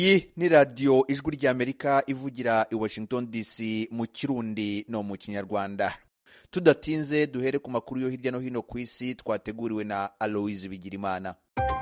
iyi ni radiyo ijwi ry'amerika ivugira i washington dc mu kirundi no mu kinyarwanda tudatinze duhere ku makuru yo hirya no hino ku isi twateguriwe na aloise bigirimana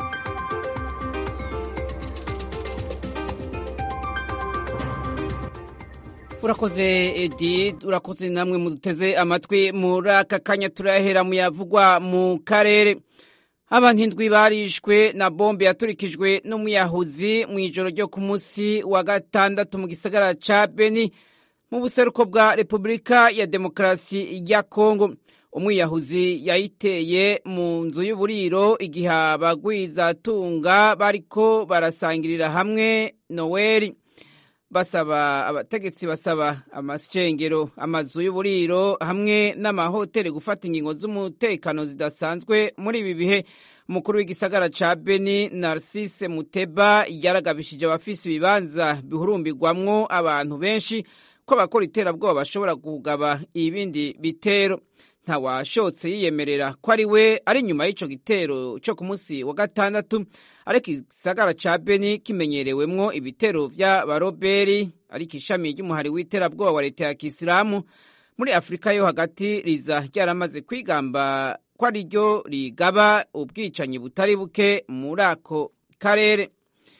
urakoze edi urakoze namwe muduteze amatwi muri aka kanya turahera mu yavugwa mu karere abantu indwi barishwe na bombe yaturikijwe n'umuyahuzi mu ijoro ryo ku munsi wa gatandatu mu gisagara ca beni mu buseruko bwa repubulika ya demokarasi ya kongo umwiyahuzi yayiteye mu nzu y'uburiro igihe abagwizatunga bariko barasangirira hamwe noweli basaba abategetsi basaba amashengero amazu y'uburiro hamwe n'amahoteli gufata ingingo z'umutekano zidasanzwe muri ibi bihe umukuru w'igisagara ca beni narcisse muteba yaragabishije abafise ibibanza bihurumbirwamwo abantu benshi ko abakora iterabwoba bashobora kugaba ibindi bitero ntawashotse yiyemerera ko ari we ari inyuma y'ico gitero co ku munsi wa gatandatu ariko igisagara ca beni kimenyerewemwo ibitero vy'abaroberi ariko ishami ry'umuhari w'iterabwoba wa leta ya kisilamu muri afurika yo hagati riza ryaramaze kwigamba ko ari ryo rigaba ubwicanyi butari buke muri ako karere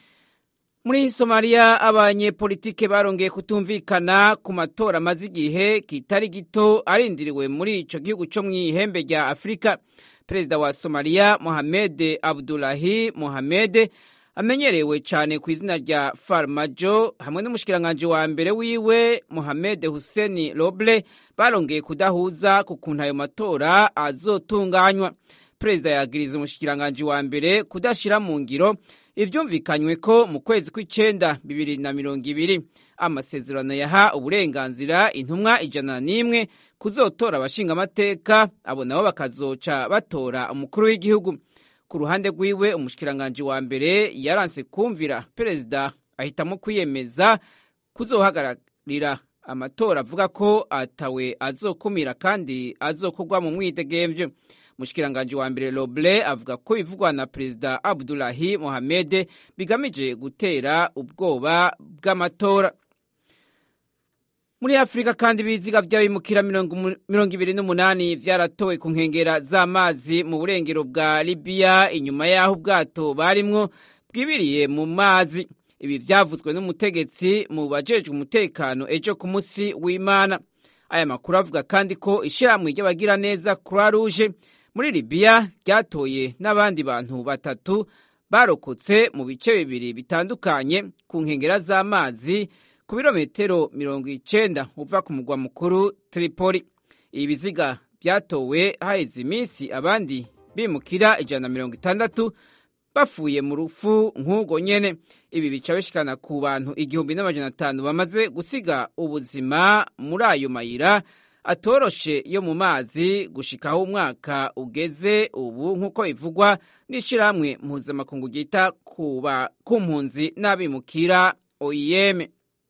muri somaliya abanyepolitike barongeye kutumvikana ku matora amaze igihe kitari gito arindiriwe muri ico gihugu co mw'ihembe rya afurika perezida wa somaliya mohamed abdulahi mohamed amenyerewe cyane ku izina rya farmajo hamwe n'umushikiranganji wa mbere wiwe mohamed hussein roble barongeye kudahuza ku kuntu ayo matora azotunganywa perezida yagiriza umushikiranganji wa mbere kudashira mu ngiro ivyumvikanywe ko mu kwezi kw'icenda bibiri na mirongo ibiri amasezerano yaha uburenganzira intumwa ijana n'imwe kuzotora abashingamateka abo nabo bakazoca batora umukuru w'igihugu ku ruhande rwiwe umushikiranganji wa mbere yaranse kumvira perezida ahitamo kwiyemeza kuzohagararira amatora avuga ko atawe azokumira kandi azokorwa mu mwidegemvyo umushikiranganji wa mbere roble avuga ko bivugwa na perezida abdulahi mohamed bigamije gutera ubwoba bw'amatora muri afurika kandi ibiziga vy'abimukira mirongo ibiri n'umunani vyaratowe ku nkengera z'amazi mu burengero bwa libiya inyuma y'aho ubwato barimwo bwibiriye mu mazi ibi vyavuzwe n'umutegetsi mu bajejwe umutekano ejo ku musi w'imana aya makuru avuga kandi ko ishirahamwe ry'abagira neza croix rouge muri libiya ryatoye n'abandi bantu batatu barokotse mu bice bibiri bitandukanye ku nkengera z'amazi ku birometero mirongo icenda uva ku mugwa mukuru tripoli ibi biziga byatowe haheze iminsi abandi bimukira ijana na mirongo itandatu bafuye mu rufu nk'ubwo nyene ibi bica bishikana ku bantu igihumbi n'amajana atanu bamaze gusiga ubuzima muri ayo mayira atoroshe yo mu mazi gushikaho umwaka ugeze ubu nk'uko bivugwa n'ishirahamwe mpuzamakungu ryita ku mpunzi n'abimukira oim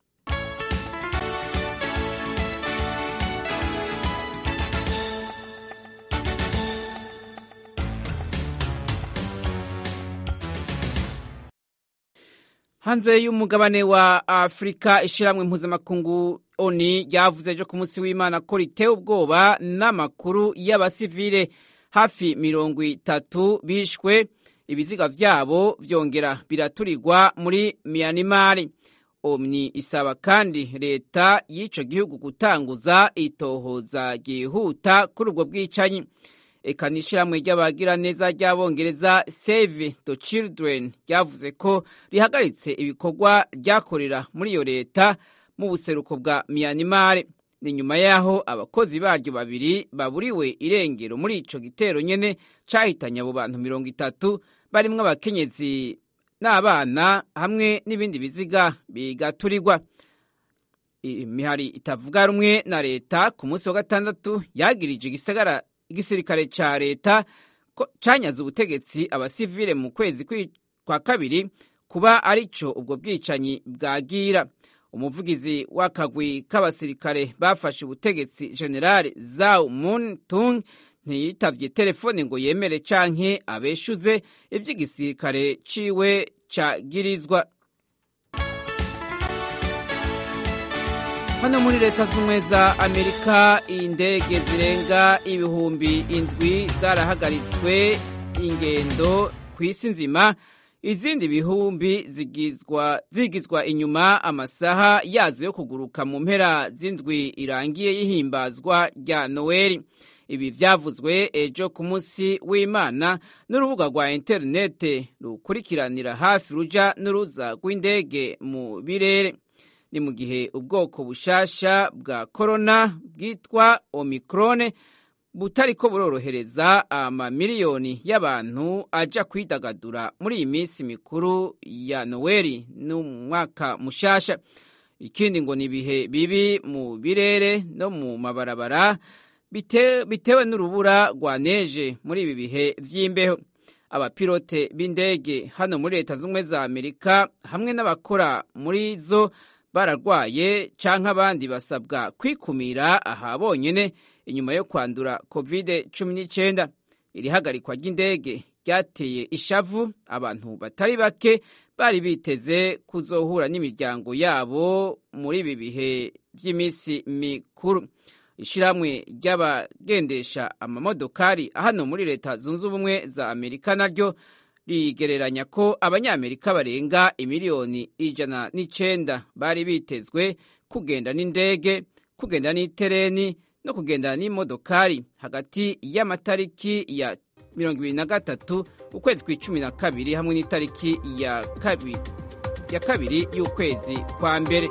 hanze y'umugabane wa afurika ishiramwe mpuzamakungu oni ryavuze ejo ku munsi w'imana ko ritewe ubwoba n'amakuru y'abasivile hafi mirongo itatu bishwe ibiziga vyabo vyongera biraturirwa muri miyanimari omni isaba kandi leta y'ico gihugu gutanguza itohoza ryihuta kuri ubwo bwicanyi eka n'ishirahamwe ry'abagira neza ry'abongereza save the children ryavuze ko rihagaritse ibikorwa ryakorera muri iyo leta mu buseruko bwa miyanimare ni nyuma y'aho abakozi baryo babiri baburiwe irengero muri ico gitero nyene cahitanye abo bantu mirongo itatu barimwo abakenyezi n'abana hamwe n'ibindi biziga bigaturirwa imihari itavuga rumwe na leta ku munsi wa gatandatu yagirije igisagara igisirikare ca leta canyaze ubutegetsi abasivile mu kwezi kwa kabiri kuba arico ubwo bwicanyi bwagira umuvugizi w'akagwi k'abasirikare bafashe ubutegetsi general zau mun tung ntiyitavye telefone ngo yemere canke abeshuze ivy'igisirikare ciwe cagirizwa hano muri leta z'ubumwe za amerika indege zirenga ibihumbi indwi zarahagaritswe ingendo ku isi nzima izindi bihumbi zigizwa zigizwa inyuma amasaha yazo yo kuguruka mu mpera z'indwi irangiye y'ihimbazwa rya noweli ibi byavuzwe ejo ku munsi w'imana n'urubuga rwa interinete rukurikiranira hafi ruja n'uruza rw'indege mu birere ni mu gihe ubwoko bushasha bwa korona bwitwa omikrone butariko burorohereza amamiliyoni y'abantu aja kwidagadura muri iyi minsi mikuru ya noweli n'umwaka mushasha ikindi ngo ni ibihe bibi mu birere no mu mabarabara bite, bitewe n'urubura rwa neje muri ibi bihe vy'imbeho abapilote b'indege hano muri leta z'ubumwe za amerika hamwe n'abakora muri zo bararwaye canke abandi basabwa kwikumira aha bonyene inyuma yo kwandura covid cumi n'icyenda iri hagarikwa ry'indege ryateye ishavu abantu batari bake bari biteze kuzohura n'imiryango yabo muri ibi bihe by'iminsi mikuru ishyirahamwe ry'abagendesha amamodokari hano muri leta zunze ubumwe za amerika naryo rigereranya ko abanyamerika barenga imiliyoni ijana n'icenda bari bitezwe kugenda n'indege kugenda n'itereni no kugendana n'imodokari hagati y'amatariki ya mirongo ibiri na gatatu ukwezi kw'icumi na kabiri hamwe n'itariki ya kabiri ya kabiri y'ukwezi kwa mbere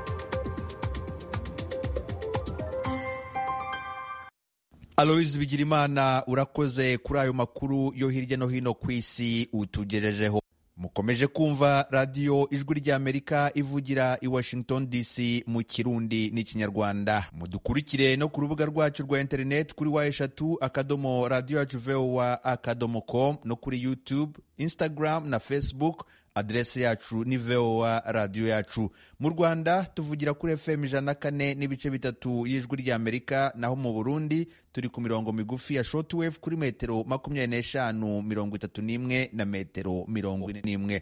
aloyizi bigirimana urakoze kuri ayo makuru yo hirya no hino ku isi utugejejeho mukomeje kumva radiyo ijwi ry'amerika ivugira i washington dc mu kirundi n'ikinyarwanda mudukurikire no ku rubuga rwacu rwa interineti kuri wa eshatu akadomo radiyo yacu vowa akadomo com no kuri youtube instagram na facebook aderesi yacu ni vowa radiyo yacu mu rwanda tuvugira kuri fm ijana na kane n'ibice bitatu y'ijwi ry'amerika naho mu burundi turi ku mirongo migufi ya shortwave kuri metero makumyabiri n'eshanu mirongo itatu n'imwe na metero mirongo ine n'imwe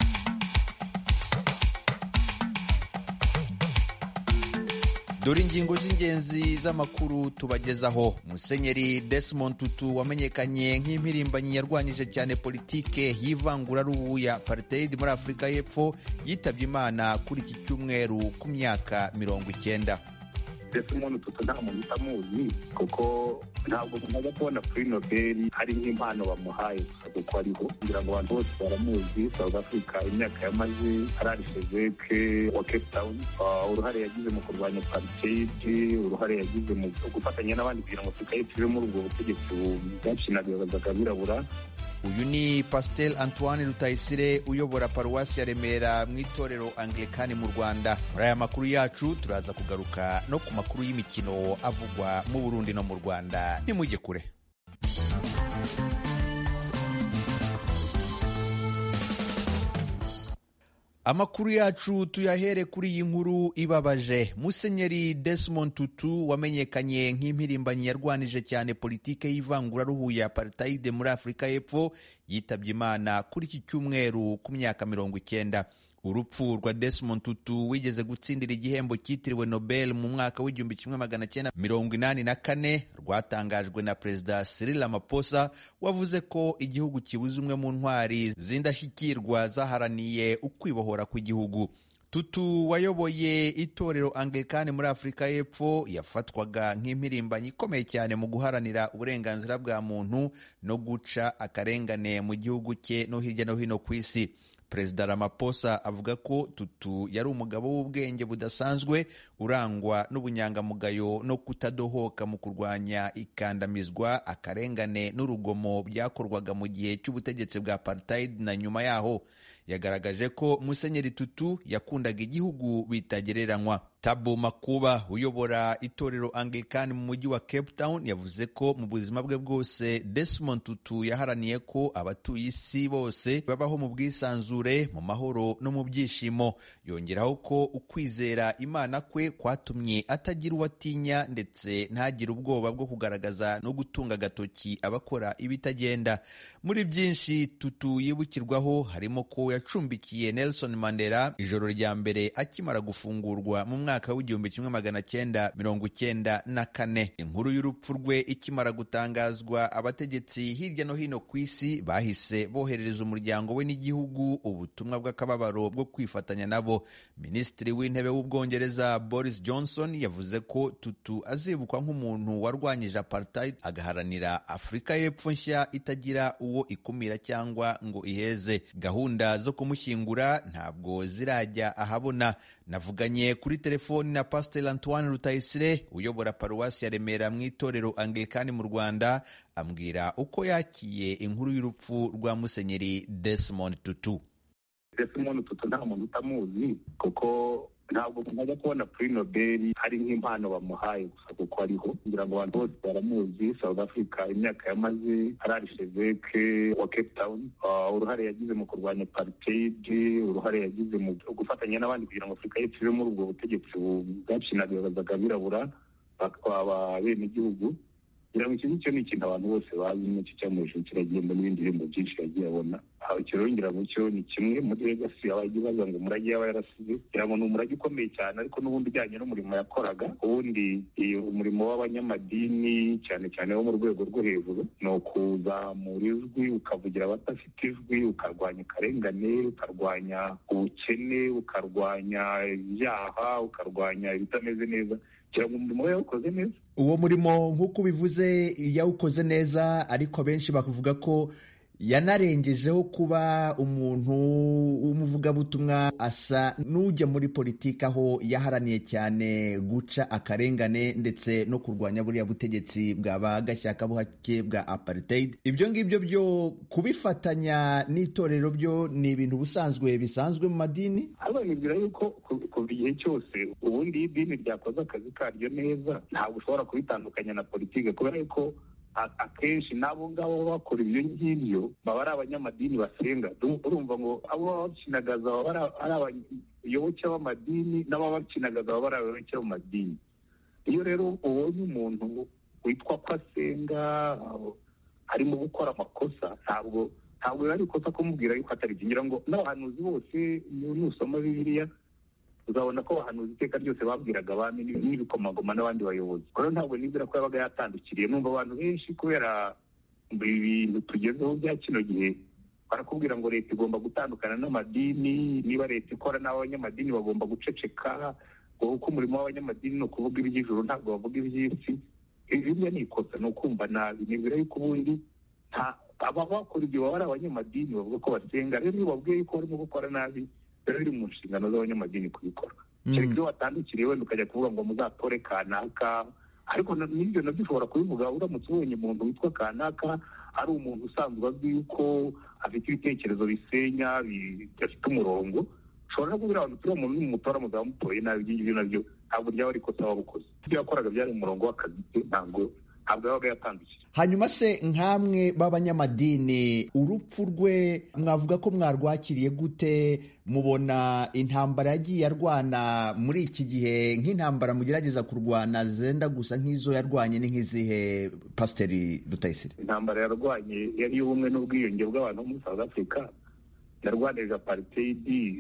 dore ingingo z'ingenzi z'amakuru tubagezaho musenyeri desmond tutu wamenyekanye nk'impirimbanyi yarwanyije cyane politike y'ivanguraruhu ya apartheid muri afurika y'epfo yitabye imana kuri iki cyumweru ku myaka mirongo icyenda desmond tutu nta muntu utamuzi kuko ntabwo mumaze kubona kuri nobel hari nk'impano bamuhaye gusa kuko ariho kugira ngo abantu bose baramuzi south africa imyaka yamaze ararishezeke wa cape town uruhare yagize mu kurwanya apartheid uruhare yagize mu gufatanya n'abandi kugira ngo afurika y'epfo ive muri ubwo butegetsi bwacinagazaga abirabura uyu ni pasiteri antoine rutayisire uyobora paruwasi ya remera mu itorero anglikani mu rwanda muri aya makuru yacu turaza kugaruka no ku makuru y'imikino avugwa mu burundi no mu rwanda nimujye kure amakuru yacu tuyahere kuri iyi nkuru ibabaje musenyeri desmond tutu wamenyekanye nk'impirimbanyi yarwanije cyane politike y'ivanguraruhu ya apartheid muri afurika y'epfo yitabye imana kuri iki cyumweru ku myaka mirongo icyenda urupfu rwa desmond tutu wigeze gutsindira igihembo cyitiriwe nobel mu mwaka w'igihumbi kimwe magana cyenda mirongo inani na kane rwatangajwe na perezida cyril ramaphosa wavuze ko igihugu kibuze umwe mu ntwari z'indashyikirwa zaharaniye ukwibohora kw'igihugu tutu wayoboye itorero anglikani muri afurika y'epfo yafatwaga nk'impirimbanyi ikomeye cyane mu guharanira uburenganzira bwa muntu no guca akarengane mu gihugu cye no hirya no hino ku isi perezida ramaphosa avuga ko tutu yari umugabo w'ubwenge budasanzwe urangwa n'ubunyangamugayo no kutadohoka mu kurwanya ikandamizwa akarengane n'urugomo byakorwaga mu gihe cy'ubutegetsi bwa apartheid na nyuma yaho yagaragaje ko musenyeri tutu yakundaga igihugu bitagereranywa tabo makuba uyobora itorero anglikani mu mujyi wa cape town yavuze ko mu buzima bwe bwose desmond tutu yaharaniye ko abatuye isi bose babaho mu bwisanzure mu mahoro no mu byishimo yongeraho ko ukwizera imana kwe kwatumye atagira uwo atinya ndetse ntagire ubwoba bwo kugaragaza no gutunga agatoki abakora ibitagenda muri byinshi tutu yibukirwaho harimo ko yacumbikiye nelson mandela ijoro rya mbere akimara gufungurwa mu mwaka mwaka w'igihumbi kimwe magana cyenda mirongo icyenda na kane inkuru y'urupfu rwe ikimara gutangazwa abategetsi hirya no hino ku isi bahise boherereza umuryango we n'igihugu ubutumwa bw'akababaro bwo kwifatanya nabo minisitiri w'intebe w'ubwongereza boris johnson yavuze ko tutu azibukwa nk'umuntu warwanyije apartheid agaharanira afurika y'epfo nshya itagira uwo ikumira cyangwa ngo iheze gahunda zo kumushyingura ntabwo zirajya ahabona navuganye kuri telefoni na pasiteri antoine rutayisire uyobora paruwasi ya remera mu itorero anglikani mu rwanda ambwira uko yakiye inkuru y'urupfu rwa musenyeri desmond tutu desmond tutu nta muntu utamuzi kuko ntabwo umuntu ajya kubona kuri nobel hari nk'impano bamuhaye gusa kuko ariho kugira ngo abantu bose baramuzi south africa imyaka yamaze harari sheveke wa cape town uruhare yagize mu kurwanya apartheid uruhare yagize mu gufatanya n'abandi kugira ngo afurika y'epfo ive muri ubwo butegetsi bwacinagazaga abirabura bakaba bene igihugu kugira ngo iki ngicyo ni ikintu abantu bose bazi n'icyo cyamuhesha kiragenda n'ibindi bihembo byinshi yagiye abona icyo rero ngira ngo cyo ni kimwe muri legasi abagiye baza ngo umurage yaba yarasize kugira ngo ni umurage ukomeye cyane ariko n'ubundi ujyanye n'umurimo yakoraga ubundi umurimo w'abanyamadini cyane cyane wo mu rwego rwo hejuru ni ukuzamura ijwi ukavugira abadafite ijwi ukarwanya akarengane ukarwanya ubukene ukarwanya ibyaha ukarwanya ibitameze neza kugira ngo umurimo we yawukoze neza uwo murimo nk'uko ubivuze yawukoze neza ariko benshi bakuvuga ko yanarengejeho kuba umuntu w'umuvugabutumwa asa n'ujya muri politiki aho yaharaniye cyane guca akarengane ndetse no kurwanya buriya butegetsi bwaba gashyakabuhake bwa apartheid ibyo ngibyo byo kubifatanya n'itorero byo ni ibintu busanzwe bisanzwe mu madini ariko nibwira yuko kuva igihe cyose ubundi iyo idini ryakoze akazi karyo neza ntabwo ushobora kubitandukanya na politiki kubera yuko akenshi n'abo ngabo bakora ibyo ngibyo baba ari abanyamadini basenga urumva ngo abo baba bakinagaza baba ari abayoboke b'amadini n'ababa bakinagaza baba ari abayoboke b'amadini iyo rero ubonye umuntu witwa ko asenga arimo gukora amakosa ntabwo ntabwo biba ari ikosa kumubwira yuko atari ngira ngo n'abahanuzi bose nusoma bibiliya uzabona ko abahanuzi iteka ryose babwiraga abami n'ibikomagoma n'abandi bayobozi rero ntabwo nizera ko yabaga yatandukiriye numva abantu benshi kubera ibintu tugezeho bya kino gihe barakubwira ngo leta igomba gutandukana n'amadini niba leta ikora n'abanyamadini bagomba guceceka kuko umurimo w'abanyamadini ni ukuvuga iby'ijuru ntabwo bavuga iby'isi ibyo ni ikosa ni ukumva nabi nibwira yuko ubundi aba bakora ibyo baba ari abanyamadini bavuga ko basenga rero iyo babwiye yuko barimo gukora nabi biba biri mu nshingano z'abanyamadini kubikora kereka iyo watandukiriye wenda ukajya kuvuga ngo muzatore kanaka ariko n'ibyo nabyo ushobora kubivuga uramutse ubonye umuntu witwa kanaka ari umuntu usanzwe azwi yuko afite ibitekerezo bisenya bidafite umurongo ushobora no kubwira abantu turiya muntu n'umutora muzaba mutoye nabi ibyo ngibyo nabyo ntabwo ryaba ari ikosa waba ukoze ibyo yakoraga byari umurongo w'akazi ke ntabwo ntabwo yabaga yatandukira hanyuma se nk'amwe b'abanyamadini urupfu rwe mwavuga ko mwarwakiriye gute mubona intambara yagiye arwana muri iki gihe nk'intambara mugerageza kurwana zenda gusa nk'izo yarwanye ni nk'izihe pasiteri rutayisire intambara yarwanye yari iy'ubumwe n'ubwiyunge bw'abantu bo muri south africa yarwanije aparitedi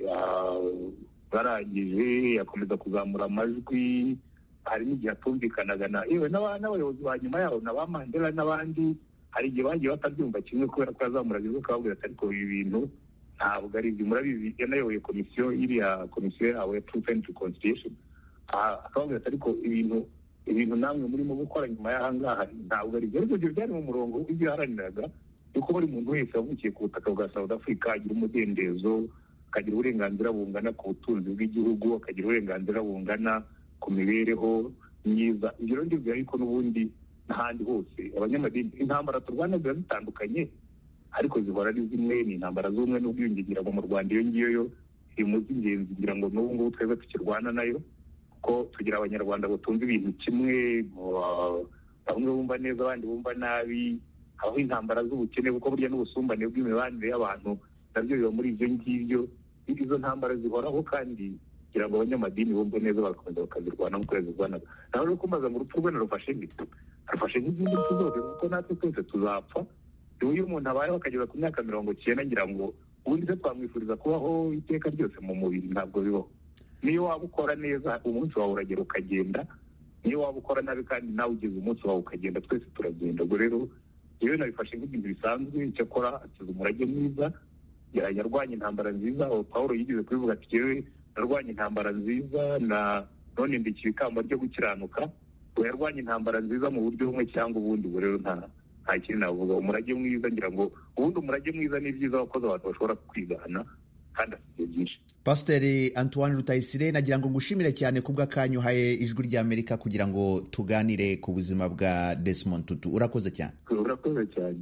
barangije yakomeza kuzamura amajwi hari n'igihe atumvikanaga na yewe n'abayobozi ba nyuma yaho na ba mandela n'abandi hari igihe bagiye batabyumva kimwe kubera ko yazamuraga ijwi akababwira ati ariko ibi bintu ntabwo ari ibyo murabizi yanayoboye komisiyo iriya komisiyo yawe ya truth and reconciliation akababwira ati ariko ibintu ibintu namwe murimo gukora nyuma y'aha ngaha ntabwo ari ibyo ariko ibyo byari mu murongo w'ibyo yaharaniraga yuko buri muntu wese wavukiye ku butaka bwa south africa agira umudendezo akagira uburenganzira bungana ku butunzi bw'igihugu akagira uburenganzira bungana ku mibereho myiza ibyo rero ndibwira yuko n'ubundi n'ahandi hose abanyamadini intambara turwana ziba zitandukanye ariko zihora ari zimwe ni intambara z'ubumwe n'ubwiyunge ngira ngo mu rwanda iyo ngiyo yo iri mu z'ingenzi ngira ngo n'ubu ngubu twebwe tukirwana nayo kuko tugira abanyarwanda batumva ibintu kimwe bamwe bumva neza abandi bumva nabi habaho intambara z'ubukene kuko burya n'ubusumbane bw'imibanire y'abantu nabyo biba muri ibyo ngibyo izo ntambara zihoraho kandi kugira ngo abanyamadini bumve neza bagakomeza bakazirwana nk'uko yazirwanaga nawe rero kumbaza ngo urupfu rwe narufashe nk'ito arufashe nk'izindi mpfu zose kuko natwe twese tuzapfa iyo umuntu abayeho akageza ku myaka mirongo icyenda ngira ngo ubundi se twamwifuriza kubaho iteka ryose mu mubiri ntabwo bibaho niyo waba ukora neza umunsi wawe uragera ukagenda niyo waba ukora nabi kandi nawe ugeze umunsi wawe ukagenda twese turagenda ubwo rero yewe nabifashe nk'ibintu bisanzwe icyakora akiza umurage mwiza yarwanya intambara nziza aho paul yigeze kubivuga ati yewe narwanya intambara nziza na none ndikira ikamba ryo gukiranuka ngo yarwanya intambara nziza mu buryo bumwe cyangwa ubundi ubu rero nta nta kintu navuga umurage mwiza ngira ngo ubundi umurage mwiza ni byiza wakoze abantu bashobora kwigana kandi afite byinshi pasiteri antoine rutayisire nagira ngo ngushimire cyane ku bw'akanyu uhaye ijwi ry'amerika kugira ngo tuganire ku buzima bwa Desmond tutu urakoze cyane urakoze cyane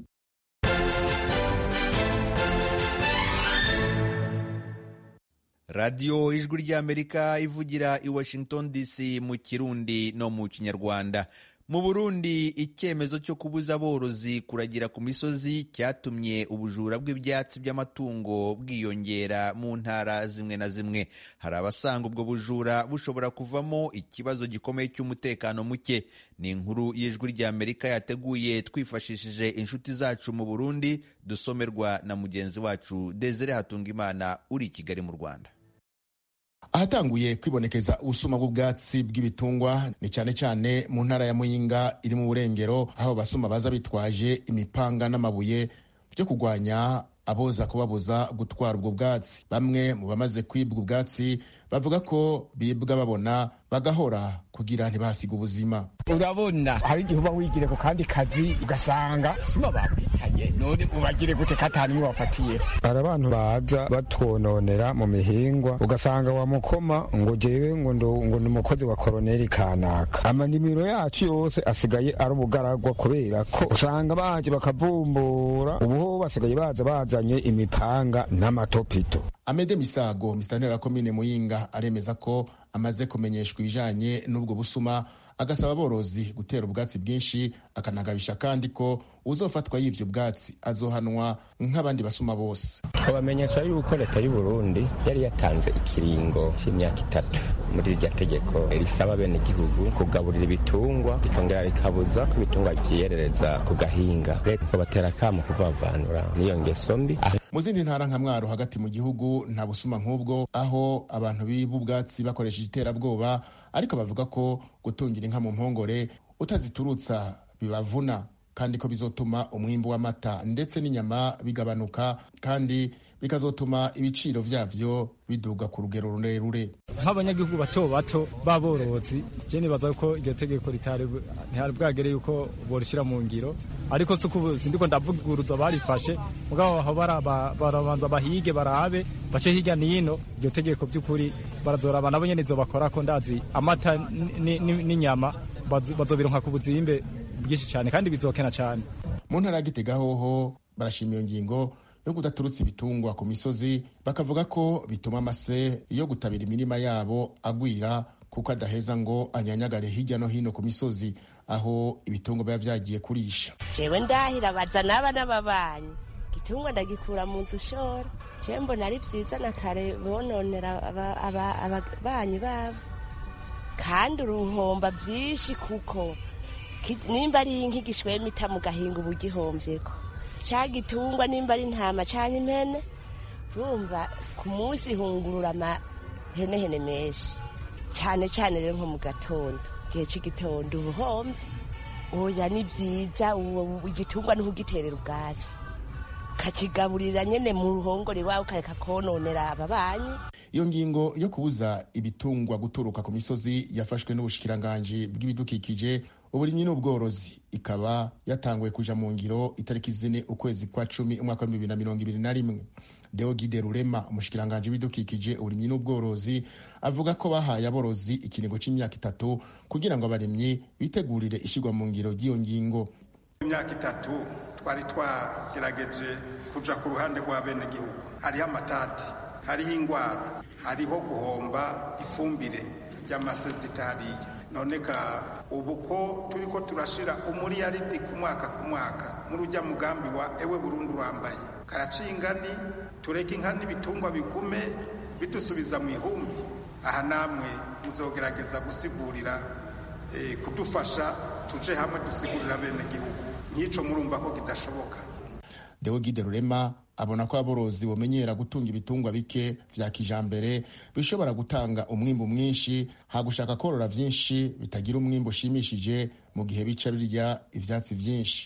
radiyo ijwi ry'amerika ivugira i washington dc mu kirundi no mu kinyarwanda mu burundi icyemezo cyo kubuza aborozi kuragira ku misozi cyatumye ubujura bw'ibyatsi by'amatungo bwiyongera mu ntara zimwe na zimwe hari abasanga ubwo bujura bushobora kuvamo ikibazo gikomeye cy'umutekano muke ni inkuru y'ijwi ry'amerika yateguye twifashishije inshuti zacu mu burundi dusomerwa na mugenzi wacu desire hatungimana uri i kigali mu rwanda ahatanguye kwibonekeza ubusuma bw'ubwatsi bw'ibitungwa ni cyane cyane mu ntara ya muyinga iri mu burengero aho basuma baza bitwaje imipanga n'amabuye byo kurwanya aboza kubabuza gutwara ubwo bwatsi bamwe mu bamaze kwibwa ubwatsi bavuga ko bibwa babona bagahora kugira ntibahasiga ubuzima urabona hari igihe uba wigire ku kandi kazi ugasanga sima bakwitanye none ubagire gute katanu imwe wafatiye hari abantu baza batwononera mu mihingwa ugasanga wa mukoma ngo jewe ngo ngo ni umukozi wa koroneli kanaka amanimiro yacu yose asigaye ari ubugaragwa kubera ko usanga baje bakavumbura ubuho basigaye baza bazanye imipanga n'amatopito amede misago misitantera komine muyinga aremeza ko amaze kumenyeshwa ibijanye n'ubwo busuma agasaba aborozi gutera ubwatsi bwinshi akanagabisha kandi ko uzofatwa y'ivyo bwatsi azohanwa nk'abandi basuma bose twabamenyesha yuko leta y'u Burundi yari yatanze ikiringo cy'imyaka itatu muri iryo tegeko risaba bene igihugu kugaburira ibitungwa rikongera rikabuza ko ibitungwa byiyerereza ku gahinga leta batera akamo kuvavanura n'iyo ngeso mbi mu zindi ntara nka mwaro hagati mu gihugu nta busuma nk'ubwo aho abantu biba ubwatsi bakoresheje iterabwoba ariko bavuga ko gutungira inka mu mpongore utaziturutsa bibavuna kandi ko bizotuma umwimbu w'amata ndetse n'inyama bigabanuka kandi bikazotuma ibiciro vyavyo biduga ku rugero rurerure nk'abanyagihugu bato bato b'aborozi je nibaza ko iryo tegeko ritari bwagere yuko borishira mu ngiro ariko si uko sindiko ndavuguruza barifashe mugabo aho barabanza bahige barabe bace hirya n'ino iryo tegeko by'ukuri barazoraba nabo nyene izo bakora ko ndazi amata n'inyama bazobironka ku buzimbe bwinshi cyane kandi bizokena cyane mu ntara ya gitega hoho barashima iyo ngingo yo kudaturutsa ibitungwa ku misozi bakavuga ko bituma amase yo gutabira imirima yabo agwira kuko adaheza ngo anyanyagare hirya no hino ku misozi aho ibitungwa biba vyagiye kurisha jewe ndahira baza n'aba n'ababanyi igitungwa ndagikura mu nzu ushora jewe mbona ari vyiza na kare bononera ababanyi babo kandi uruhomba vyinshi kuko nimba ari inka igishwema ita mu gahinga uba ugihomvyeko ca gitungwa nimba ari intama canke impene urumva ku munsi ihungurura amahenehene menshi cane cane rero nko mu gatondo igihe c'igitondo ubuhomvye oya ni vyiza igitungwa niho ugiterera ubwatsi ukakigaburira nyene mu ruhongore iwawe ukareka kononera ababanyi iyo ngingo yo kubuza ibitungwa guturuka ku misozi yafashwe n'ubushikiranganji bw'ibidukikije uburimyi n'ubworozi ikaba yatanguye kuja mu ngiro itariki zine ukwezi kwa cumi umwaka wa bibiri na mirongo ibiri na rimwe deogide rurema umushikiranganji w'ibidukikije uburimyi n'ubworozi avuga ko bahaye aborozi ikiringo c'imyaka itatu kugira ngo abarimyi bitegurire ishirwa mu ngiro ry'iyo ngingo imyaka itatu twari twagerageje kuja ku ruhande rwa bene gihugu hariho amatati hariho ingwara hariho guhomba ifumbire ry'amasezitariye none ka ubu ko turi ko turashira umuriyaridi ku mwaka ku mwaka muri ujya mugambi wa ewe burundu urambaye karaciye ingani tureke inka n'ibitungwa bigume bidusubiza mu ihumbi aha namwe muzogerageza gusigurira kudufasha tuje hamwe dusigurira bene gihugu nk'ico murumva ko kidashoboka deogide rurema abona ko aborozi bomenyera gutunga ibitungwa bike vya kijambere bishobora gutanga umwimbu mwinshi hagushaka korora vyinshi bitagira umwimbu ushimishije mu gihe bica birya ivyatsi vyinshi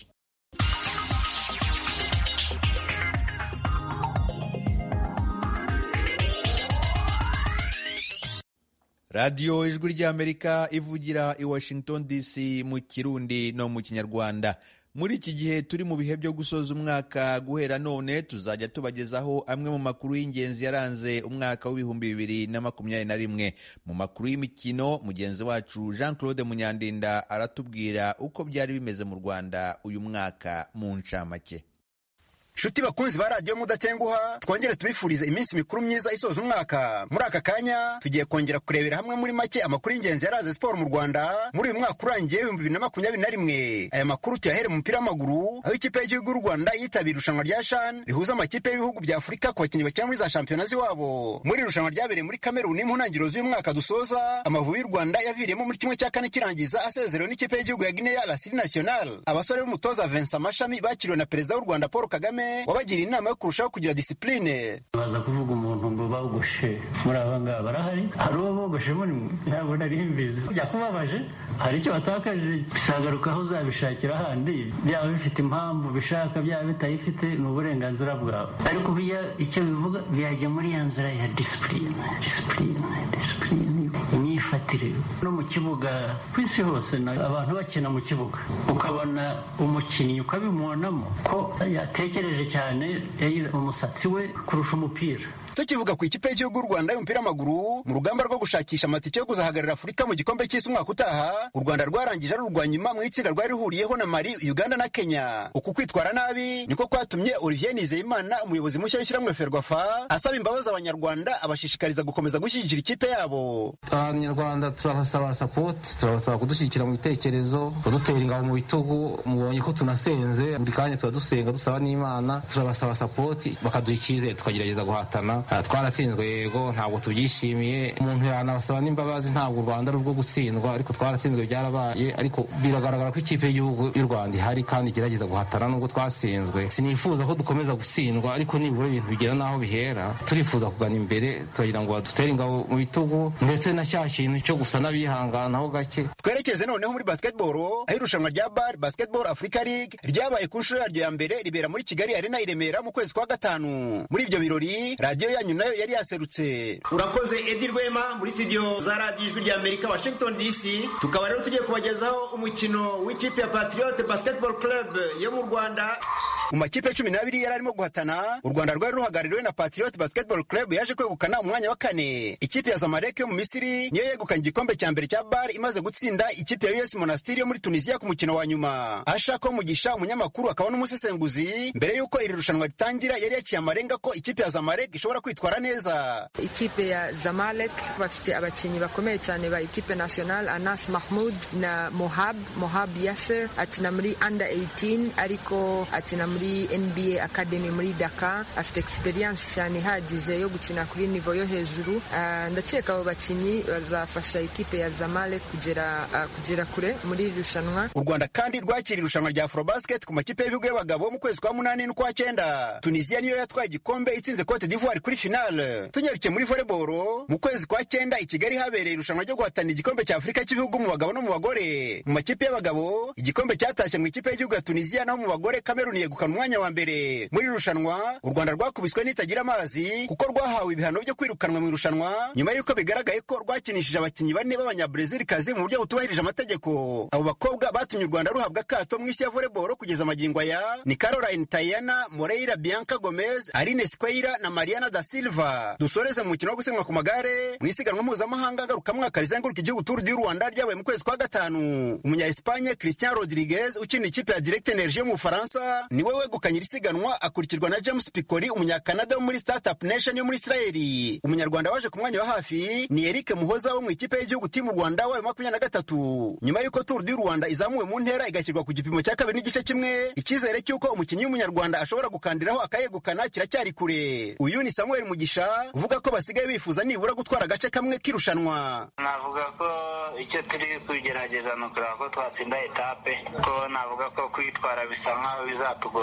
radiyo ijwi ry'amerika ivugira i washington dc mu kirundi no mu kinyarwanda muri iki gihe turi mu bihe byo gusoza umwaka guhera none tuzajya tubagezaho amwe mu makuru y'ingenzi yaranze umwaka w'ibihumbi bibiri na makumyabiri na rimwe mu makuru y'imikino mugenzi wacu jean claude munyandinda aratubwira uko byari bimeze mu rwanda uyu mwaka mu ncamake nshuti bakunzi ba radiyo mudatenguha twongere tubifurize iminsi mikuru myiza isoza umwaka muri aka kanya tugiye kongera kurebera hamwe muri make amakuru y'ingenzi yaranze siporo mu rwanda muri uyu mwaka urangiye ibihumbi bibiri na makumyabiri na rimwe aya makuru tuyahere mu mupira w'amaguru aho ikipe y'igihugu y'u rwanda yitabira irushanwa rya shan rihuza amakipe y'ibihugu bya afurika ku bakinnyi bakina muri za shampiyona z'iwabo muri irushanwa ryabereye muri kameruni mu ntangiriro z'uyu mwaka dusoza amavubi y'u rwanda yaviriyemo muri kimwe cya kane kirangiza asezerewe n'ikipe y'igihugu ya guinea lasiri national abasore b'umutoza vincent mashami bakiriwe na perezida w'u rwanda paul kagame wabagira inama yo kurushaho kugira disipurine baza kuvuga umuntu ngo bawugoshe muri aba ngaba barahari hari uwo bogoshe muri mwe ntabwo nari mbizi byakubabaje hari icyo watakaje bisagaruka aho uzabishakira ahandi byaba bifite impamvu bishaka byaba bitayifite ni uburenganzira bwawe ariko biya icyo bivuga byajya muri ya nzira ya disipurine disipurine disipurine imyifatire no mu kibuga ku isi hose abantu bakina mu kibuga ukabona umukinnyi ukabimubonamo ko yatekereje cyane umusatsi we kurusha umupira tukivuga ku ikipe y'igihugu y'u rwanda y'umupira w'amaguru mu rugamba rwo gushakisha amatike yo kuzahagararira afurika mu gikombe cy'isi umwaka utaha u rwanda rwarangije ari urwa nyuma mu itsinda rwari rihuriyeho na mali uganda na kenya uku kwitwara nabi niko kwatumye olivier nizeyimana umuyobozi mushya w'ishyirahamwe ferwafa asaba imbabazi abanyarwanda abashishikariza gukomeza gushyigikira ikipe yabo abanyarwanda turabasaba sapoti turabasaba kudushyigikira mu bitekerezo kudutera ingabo mu bitugu mubonye ko tunasenze buri kanya tuba dusenga dusaba n'imana turabasaba sapoti bakaduha icyizere tukagerageza guhatana twaratsinzwe yego ntabwo tubyishimiye umuntu yanabasaba n'imbabazi ntabwo u rwanda ari urwo gutsindwa ariko twaratsinzwe byarabaye ariko biragaragara ko ikipe y'igihugu y'u rwanda ihari kandi igerageza guhatana nubwo twatsinzwe sinifuza ko dukomeza gutsindwa ariko nibura ibintu bigera n'aho bihera turifuza kugana imbere turagira ngo badutere ingabo mu bitugu ndetse na cya kintu cyo gusa n'abihanganaho gake twerekeze noneho muri basketball aho irushanwa rya bar basketball africa league ryabaye ku nshuro yaryo ya mbere ribera muri kigali arena i remera mu kwezi kwa gatanu muri ibyo birori radiyo yanyu nayo yari yaserutse urakoze edi rwema muri studio za radiyo ijwi rya amerika washington dc tukaba rero tugiye kubagezaho umukino w'ikipe ya patriote basketball club yo mu rwanda mu makipe cumi n'abiri yari arimo guhatana u rwanda rwari ruhagarariwe na patriot basketball club yaje kwegukana umwanya wa kane ikipe ya zamalek yo mu misiri niyo yegukanye igikombe cya mbere cya bar imaze gutsinda ikipe ya us monastiri yo muri tunisiya ku mukino wa nyuma ashaka umugisha umunyamakuru akaba n'umusesenguzi mbere y'uko iri rushanwa ritangira yari yaciye amarenga ko ikipe ya zamalek ishobora kwitwara neza ikipe ya zamalek bafite abakinnyi bakomeye cyane ba ikipe national anas mahmud na mohab mohab yasser akina muri under 18 ariko akina muri nba academy muri daka afite experience cyane ihagije yo gukina kuri nivo yo hejuru uh, ndakeka abo bakinnyi bazafasha ikipe ya zamalek kugera uh, kugera kure muri iri rushanwa u rwanda kandi rwakira irushanwa rya afrobasket ku makipe y'ibihugu y'abagabo mu kwezi kwa munani n'ukwa cyenda tunisiya niyo yatwaye igikombe itsinze cote d'ivoire kuri finale tunyarukiye muri volleyball mu kwezi kwa cyenda i kigali habereye irushanwa ryo guhatanira igikombe cya afurika cy'ibihugu mu bagabo no mu bagore mu makipe y'abagabo igikombe cyatashye mu ikipe y'igihugu ya tunisiya naho mu bagore kameruni yegukana umwanya wa mbere muri irushanwa u rwanda rwakubiswe n'itagira amazi kuko rwahawe ibihano byo kwirukanwa mu irushanwa nyuma y'uko bigaragaye ko rwakinishije abakinnyi bane b'abanyabrezilikazi mu buryo butubahirije amategeko abo bakobwa batumye u rwanda ruhabwa akato mu isi ya volleyball kugeza amagingo aya ni caroline tayana moreira bianca gomez arine squeira na mariana da silva dusoreze mu mukino wo gusiganwa ku magare mu isiganwa mpuzamahanga ngarukamwaka rizenguruka igihugu turu du rwanda ryabaye mu kwezi kwa gatanu umunya espanye christian rodriguez ukina ikipe ya direct energie yo mu bufaransa niwe wegukanye iri siganwa akurikirwa na james picori umunyakanada wo muri startup nation yo muri israeli umunyarwanda waje ku mwanya wa hafi ni eric muhoza wo mu ikipe y'igihugu timu rwanda wayo makumyabiri na gatatu nyuma y'uko turu du rwanda izamuwe mu ntera igashyirwa ku gipimo cya kabiri n'igice kimwe icyizere cy'uko umukinnyi w'umunyarwanda ashobora gukandiraho akayegukana kiracyari kure uyu ni samuel mugisha uvuga ko basigaye bifuza nibura gutwara agace kamwe k'irushanwa navuga ko icyo turi kugerageza ni ukureba ko twatsinda etape ko navuga ko kwitwara bisa nkaho bizatugora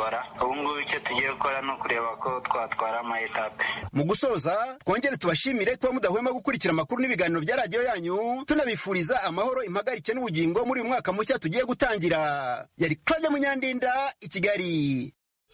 kubishobora ubu ngubu icyo tugiye gukora ni ukureba ko twatwara ama etape mu gusoza twongere tubashimire kuba mudahwema gukurikira amakuru n'ibiganiro bya radiyo yanyu tunabifuriza amahoro impagarike n'ubugingo muri uyu mwaka mushya tugiye gutangira yari claude munyandinda i kigali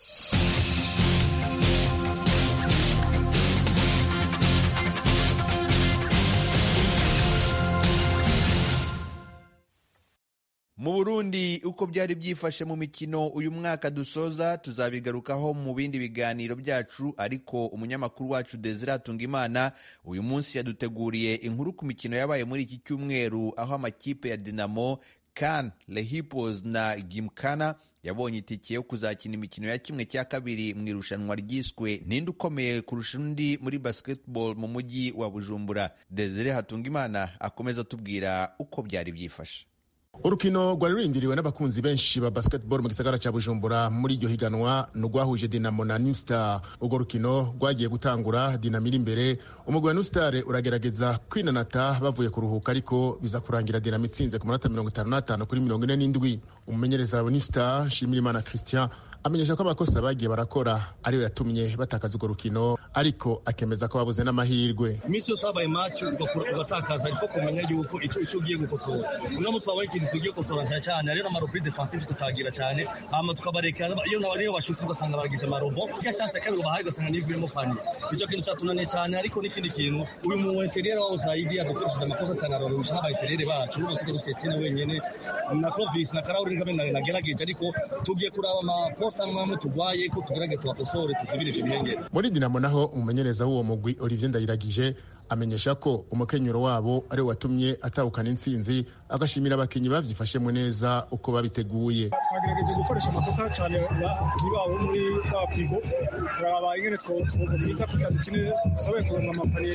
mu burundi uko byari byifashe mu mikino uyu mwaka dusoza tuzabigarukaho mu bindi biganiro byacu ariko umunyamakuru wacu desire imana uyu munsi yaduteguriye inkuru ku mikino yabaye muri iki cyumweru aho amakipe ya dinamo kan lehipos na gimkana yabonye itike yo kuzakina imikino ya kimwe cya kabiri mu irushanwa ryiswe ninde ukomeye kurusha undi muri basketball mu mujyi wa bujumbura desire hatungimana akomeza atubwira uko byari byifashe urukino rwari rurindiriwe n'abakunzi benshi ba basketball mu gisagara cya bujumbura muri iryo higanwa ni urwahuje dinamo na new star urwo rukino rwagiye gutangura dinamo iri imbere umugwi wa new star uragerageza kwinanata bavuye kuruhuka ariko biza kurangira dinamo itsinze ku manota mirongo itanu n'atanu kuri mirongo ine n'indwi umumenyereza wa new star nshimirimana christian amenyesha ko amakosa bagiye barakora ariyo yatumye batakaza urwo rukino ariko akemeza ko babuze n'amahirwe iminsi yose habaye maci ugatakaza ariko kumenya yuko icyo icyo ugiye gukosora uno mutwe wabaye ikintu tugiye gukosora cyane cyane rero amarobri defensive tutagira cyane hama tukabareka iyo niyo bashutse ugasanga baragize amarobo iyo chance ya kabiri bahaye ugasanga nivuyemo paniye icyo kintu cyatunaniye cyane ariko n'ikindi kintu uyu mu interieur wabo Zaidi yadukoresheje amakosa cyane ararusha n'abayiterere bacu ubu tugiye dusetsene wenyene na Clovis na Karauri ngabe nagerageje ariko tugiye kuraba amaposta amwe turwaye ko tugerageza tubakosore tuzibirije ibihengere muri dinamo naho umumenyereza w'uwo mugwi olivier ndayiragije amenyesha ko umukenyero wabo ariwo watumye atahukana intsinzi agashimira abakinnyi babyifashemo neza uko babiteguye twagerageje gukoresha amakosa cyane ntibabo muri ba pivo turaba ingene twobiza kugira dukine dusoboye kuronka amapaniye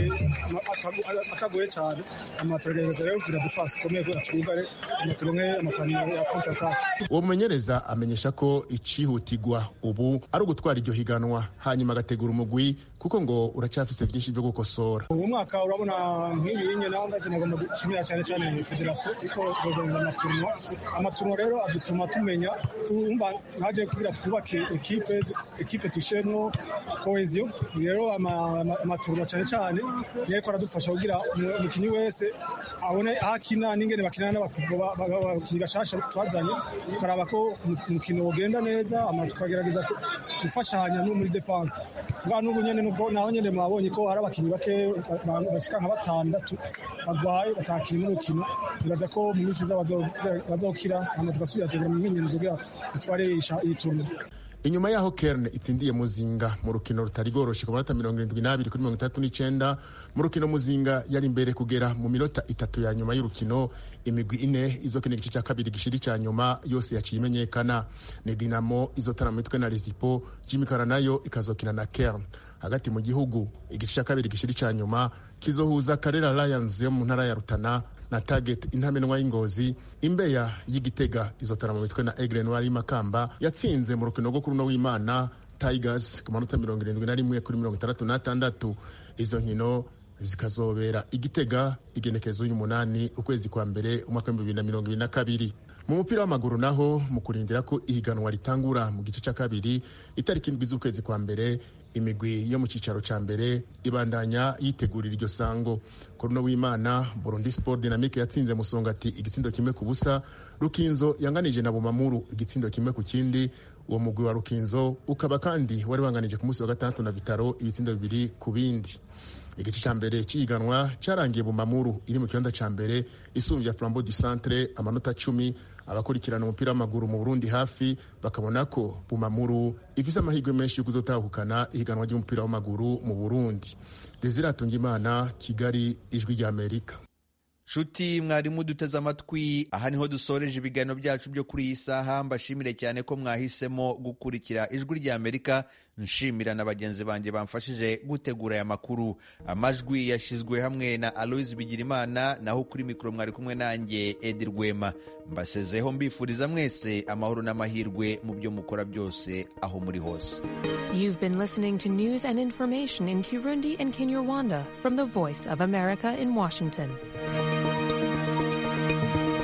atagoye cyane amaturereza rero kugira defense ikomeye kugira twugare turonke amapaniye ya contre attaque uwo mumenyereza amenyesha ko icihutirwa ubu ari ugutwara iryo higanwa hanyuma agategura umugwi kuko ngo uracyafise byinshi byo gukosora ubu mwaka urabona nk'ibi nyine ndavye nagomba gushimira cyane cyane federasiyo iko organiza amaturno amaturno rero adutuma tumenya tumva naje kugira twubake ekipe ekipe tushemwo cohesion rero amaturno cyane cyane yariko aradufasha kugira umukinnyi wese abone aho akina n'ingene bakina n'abakinnyi bashasha twazanye tukaraba ko umukino ugenda neza tukagerageza gufashanya no muri defense bwa n'ubu nyene naho nyene mwabonye ko hari abakinnyi bake bashika nka batandatu bagwaye batakiri n'urukino nibaza ko mu minsi iza bazokira hama tugasubira tugera mu myimenyerezo bwacu dutware iyi turno inyuma yaho kerne itsindiye muzinga mu rukino rutari rworoshe ku manota mirongo irindwi n'abiri kuri mirongo itandatu n'icenda mu rukino muzinga yari imbere kugera mu minota itatu ya nyuma y'urukino imigwi ine izokina igice cya kabiri gishiri cya nyuma yose yaciye imenyekana ni dinamo izotana mu mitwe na resipo jimikara nayo ikazokina na kerne hagati mu gihugu igice cya kabiri gishiri cya nyuma kizohuza karera lions yo mu ntara ya rutana na target intamenwa y'ingozi imbeya y'igitega izotana mu mitwe na egre noir y'imakamba yatsinze mu rukino rwo kuri uno w'imana tigers ku manota mirongo irindwi na rimwe kuri mirongo itandatu n'atandatu izo nkino zikazobera igitega igenekerezo y'umunani ukwezi kwa mbere umwaka w'ibihumbi bibiri na mirongo ibiri na kabiri mu mupira w'amaguru naho mu kurindira ko ihiganwa ritangura mu gice cya kabiri itariki indwi z'ukwezi kwa mbere imigwi yo mu cyicaro cya mbere ibandanya yitegurira iryo sango kuri uno w'imana burundi sport dynamique yatsinze musongati igitsindo kimwe ku busa rukinzo yanganije na bumamuru igitsindo kimwe ku kindi uwo mugwi wa rukinzo ukaba kandi wari wanganije ku munsi wa gatandatu na vitaro ibitsindo bibiri ku bindi igice cya mbere cy'ihiganwa cyarangiye bumamuru iri mu kibanza cya mbere isumbya flambo du centre amanota cumi abakurikirana umupira w'amaguru mu burundi hafi bakabona ko bumamuru ifise amahirwe menshi yo kuzotahukana ihiganwa ry'umupira w'amaguru mu burundi desire atungimana kigali ijwi ry'amerika nshuti mwarimu duteze amatwi aha niho dusoreje ibiganiro byacu byo kuri iyi saha mbashimire cyane ko mwahisemo gukurikira ijwi ry'amerika nshimira na bagenzi banjye bamfashije gutegura aya makuru amajwi yashyizwe hamwe na aloise bigirimana naho kuri mikoro mwari kumwe nanjye edi rwema mbasezeho mbifuriza mwese amahoro n'amahirwe mu byo mukora byose aho muri hose You've been listening to news and information in Kirundi and Kinyarwanda from the Voice of America in Washington.